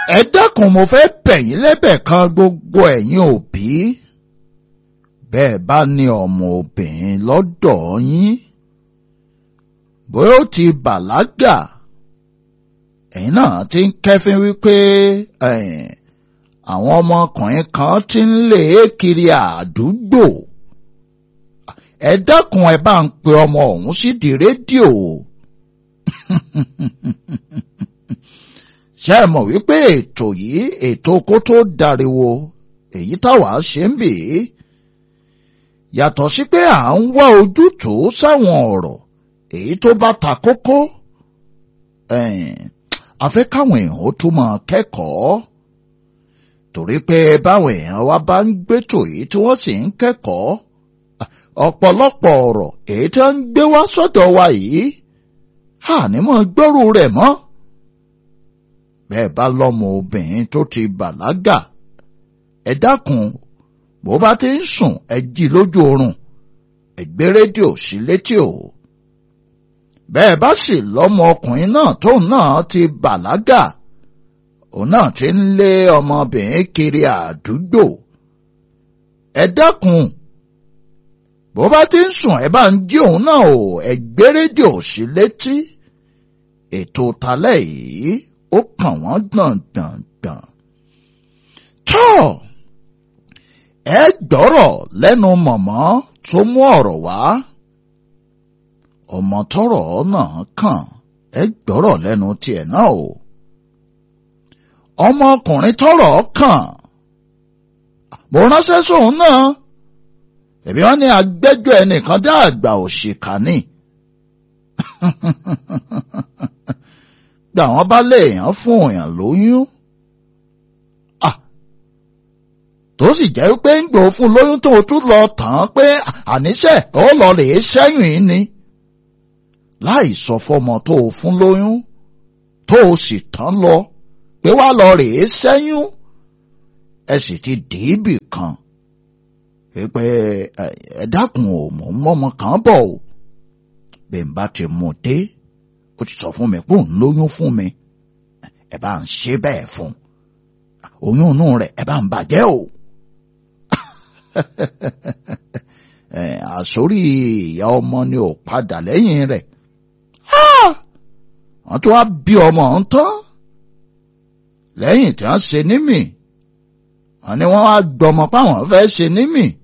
ẹ dákun mo fẹ́ bẹ̀yìn lẹ́bẹ̀ kan gbogbo ẹ̀yin òbí bẹ́ẹ̀ bá ní ọmọ obìnrin lọ́dọ̀ yín bóyá ó ti bàlágà ẹ̀yin náà ti ń kẹ́fín wípé àwọn ọmọkùnrin kan ti ń lé kiri àdúgbò ẹ dákun ẹ bá ń pe ọmọ ọ̀hún sídìí rédíò ṣé ẹ mọ̀ wípé ètò yìí ètò kó tó dariwo èyí táwa ṣe ń bè é yàtọ̀ sí pé à ń wá ojútùú sáwọn ọ̀rọ̀ èyí tó bá ta kókó a fẹ́ káwọn èèyàn ó tún máa kẹ́kọ̀ọ́ torí pé báwọn èèyàn wa bá ń gbétò yìí tí wọ́n sì ń kẹ́kọ̀ọ́ ọ̀pọ̀lọpọ̀ ọ̀rọ̀ èyí tí wọ́n ń gbé wá sọ́dọ̀ wa yìí àní mọ̀ gbọ́rù rẹ̀ mọ́ bẹ́ẹ̀ bá lọ́mọ obìnrin tó ti bàlágà ẹ dákun bó bá ti ń sùn ẹ jí lójú oorun ẹ gbé rédíò sí létí o bẹ́ẹ̀ bá sì lọ́mọ ọkùnrin náà tóun náà ti bàlágà òun náà ti ń lé ọmọbìnrin kiri àdúgbò ẹ dákun bó bá ti ń sùn ẹ bá ń jí òun náà o ẹ gbé rédíò sí létí ètò talẹ́ yìí ó kàn wọ́n gbọ̀ngbọ̀ngbọ̀n. tọ́ ẹ gbọ́rọ̀ lẹ́nu mọ̀mọ́ tó mú ọ̀rọ̀ wá ọmọ tọ́rọ̀ náà kàn ẹ gbọ́rọ̀ lẹ́nu tiẹ̀ náà o ọmọkùnrin tọ́rọ̀ kàn mo ránṣẹ́ sóun náà ẹ̀bí wọn ní agbẹ́jọ́ ẹnìkan dá àgbà òṣìkà ni gbà wọ́n bá léèyàn fún èèyàn lóyún tó sì jẹ́ pé ń gbò fún lóyún tó tún lọ tàn án pé àníṣe ó lọ lè ṣẹ́yìn yìí ni láì sọ fọmọ tó o fún lóyún tó o sì tán lọ pé wá lọ rèé ṣẹ́yún ẹ sì ti dìíbì kan pé ẹ dákun ò mọ̀ mọ́mọ kan bọ̀ o bẹ́ẹ̀ ń bá ti mú un dé ó ti sọ fún mi pé òun lóyún fún mi ẹ bá ń ṣe bẹ́ẹ̀ fún oyún inú rẹ̀ ẹ bá ń bàjẹ́ o àsórí ìyá ọmọ ni ò padà lẹ́yìn rẹ̀ wọ́n tún wá bí ọmọ ọ̀hún tán lẹ́yìn tí wọ́n ṣe nímì wọ́n ní wọ́n wá gbọmọ páwọn fẹ́ ṣe nímì